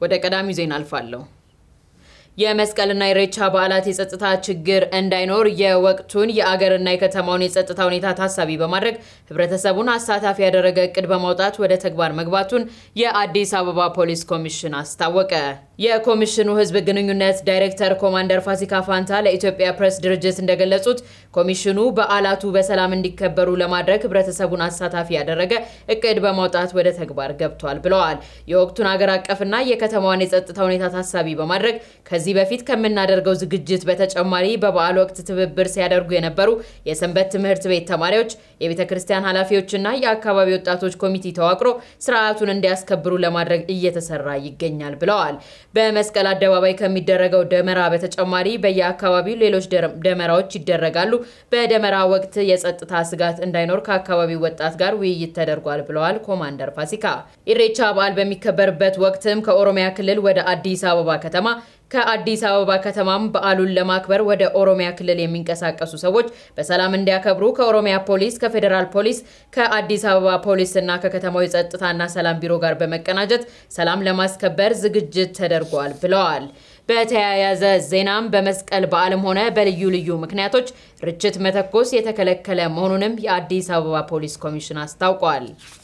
ወደ ቀዳሚው ዜና አልፋለሁ። የመስቀልና የኢሬቻ በዓላት የጸጥታ ችግር እንዳይኖር የወቅቱን የአገርና የከተማውን የጸጥታ ሁኔታ ታሳቢ በማድረግ ህብረተሰቡን አሳታፊ ያደረገ እቅድ በማውጣት ወደ ተግባር መግባቱን የአዲስ አበባ ፖሊስ ኮሚሽን አስታወቀ። የኮሚሽኑ ህዝብ ግንኙነት ዳይሬክተር ኮማንደር ፋሲካ ፋንታ ለኢትዮጵያ ፕሬስ ድርጅት እንደገለጹት ኮሚሽኑ በዓላቱ በሰላም እንዲከበሩ ለማድረግ ህብረተሰቡን አሳታፊ ያደረገ እቅድ በማውጣት ወደ ተግባር ገብቷል ብለዋል። የወቅቱን አገር አቀፍና የከተማዋን የጸጥታ ሁኔታ ታሳቢ በማድረግ ከዚህ በፊት ከምናደርገው ዝግጅት በተጨማሪ በበዓል ወቅት ትብብር ሲያደርጉ የነበሩ የሰንበት ትምህርት ቤት ተማሪዎች፣ የቤተ ክርስቲያን ኃላፊዎችና የአካባቢ ወጣቶች ኮሚቴ ተዋቅሮ ስርዓቱን እንዲያስከብሩ ለማድረግ እየተሰራ ይገኛል ብለዋል። በመስቀል አደባባይ ከሚደረገው ደመራ በተጨማሪ በየአካባቢው ሌሎች ደመራዎች ይደረጋሉ። በደመራ ወቅት የጸጥታ ስጋት እንዳይኖር ከአካባቢው ወጣት ጋር ውይይት ተደርጓል ብለዋል ኮማንደር ፋሲካ። ኢሬቻ በዓል በሚከበርበት ወቅትም ከኦሮሚያ ክልል ወደ አዲስ አበባ ከተማ ከአዲስ አበባ ከተማም በዓሉን ለማክበር ወደ ኦሮሚያ ክልል የሚንቀሳቀሱ ሰዎች በሰላም እንዲያከብሩ ከኦሮሚያ ፖሊስ፣ ከፌዴራል ፖሊስ፣ ከአዲስ አበባ ፖሊስ እና ከከተማው የጸጥታና ሰላም ቢሮ ጋር በመቀናጀት ሰላም ለማስከበር ዝግጅት ተደርጓል ብለዋል። በተያያዘ ዜናም በመስቀል በዓልም ሆነ በልዩ ልዩ ምክንያቶች ርችት መተኮስ የተከለከለ መሆኑንም የአዲስ አበባ ፖሊስ ኮሚሽን አስታውቋል።